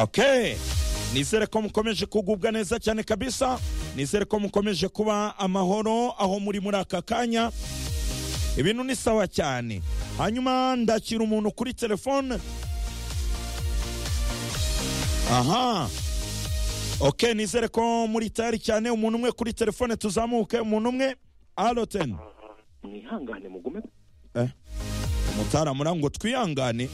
okay nizere ko mukomeje kugubwa neza cyane kabisa nizere ko mukomeje kuba amahoro aho muri muri aka kanya ibintu ni sawa cyane hanyuma ndakira umuntu kuri telefone aha ok nizere ko muri tayari cyane umuntu umwe kuri telefone tuzamuke umuntu umwe aroteni mwihangane mugume eh mutaramura ngo twihangane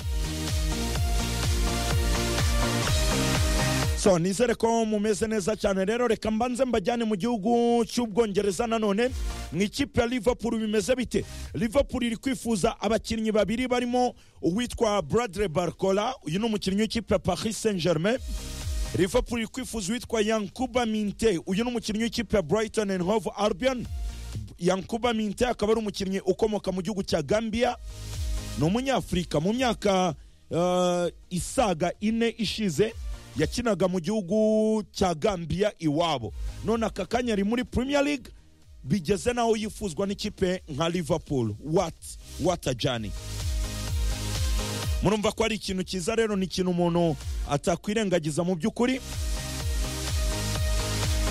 so nizere ko mumeze neza cyane rero reka mbanze mbajyane mu gihugu cy'ubwongereza nanone mu ikipe ya liverpool bimeze bite liverpool iri kwifuza abakinnyi babiri barimo uwitwa bradre barcola uyu ni umukinnyi w'ikipe ya paris saint germain liverpool iri kwifuza uwitwa yankuba minte uyu ni umukinnyi w'ikipe ya brighton and hove albion yankuba minte akaba ari umukinnyi ukomoka mu gihugu cya gambia ni umunyafurika mu myaka uh, isaga ine ishize yakinaga mu gihugu cya gambia iwabo none aka kanya ari muri premier league bigeze naho yifuzwa n'ikipe nka liverpool what what a journey murumva ko ari ikintu cyiza rero ni ikintu umuntu atakwirengagiza mu by'ukuri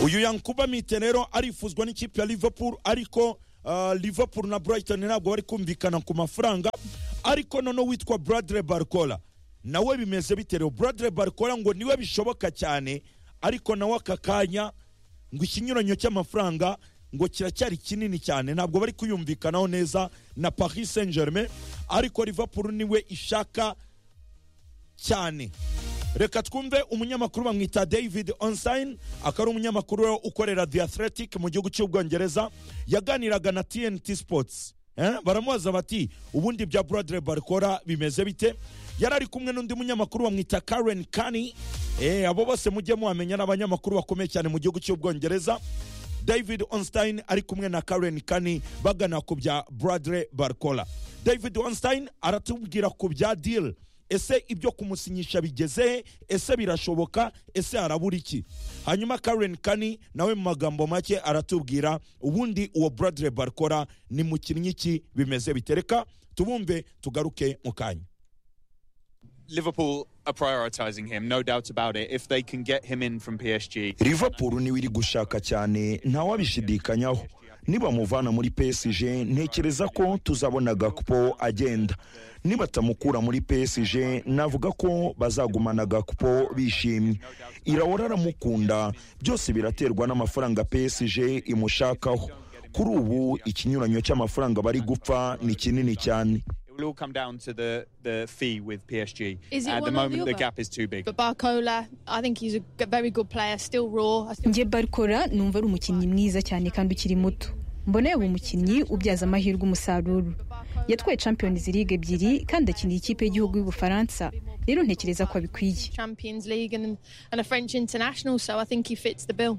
uyu yankuba mite rero arifuzwa n'ikipe ya liverpool ariko uh, liverpool na brighton ntabwo bari kumvikana ku mafaranga ariko noneho witwa bradre barcola nawe bimeze biterewe buradire barikora ngo niwe bishoboka cyane ariko nawe aka kanya ngo ikinyuranyo cy'amafaranga ngo kiracyari kinini cyane ntabwo bari kuyumvikanaho neza na paris saint germain ariko liverpool niwe ishaka cyane reka twumve umunyamakuru bamwita david onsayini akaba ari umunyamakuru ukorera the athletic mu gihugu cy'ubwongereza yaganiraga na tnt sports baramubaza bati ubundi bya buradire barikora bimeze bite yari ari kumwe n'undi munyamakuru bamwita karen kani abo bose mujye muhamenya ni abanyamakuru bakomeye cyane mu gihugu cy'ubwongereza david onstein ari kumwe na karen kani bagana ku bya buradire barikora david onstein aratubwira ku bya diri ese ibyo kumusinyisha bigeze he ese birashoboka ese harabura iki hanyuma karen kani nawe mu magambo make aratubwira ubundi uwo buradire barikora ni mu ki bimeze bitereka tubumve tugaruke mu kanya Liverpool are prioritising him, no doubt about it. If they can get him in from PSG, liverpool niwe iri gushaka cyane ntawabishidikanyaho nibamuvana muri psg ntekereza ko tuzabona gakupo agenda nibatamukura muri psg navuga ko bazagumana gakupo bishimye irawora aramukunda byose biraterwa n'amafaranga psg imushakaho kuri ubu ikinyuranyo cy'amafaranga bari gupfa ni kinini cyane it will all come down to the, the fee with PSG. Is it At one the or the moment, the other? gap is too big. But Barcola, I think he's a g- very good player, still raw. I still njye barikora numva ari umukinnyi mwiza cyane kandi ukiri muto mbona yaba umukinnyi ubyaza amahirwe umusaruro yatwaye champions league ebyiri kandi akinira ikipe y'igihugu y'ubufaransa rero ntekereza ko abikwiye Champions League and, and a French international, so I think he fits the bill.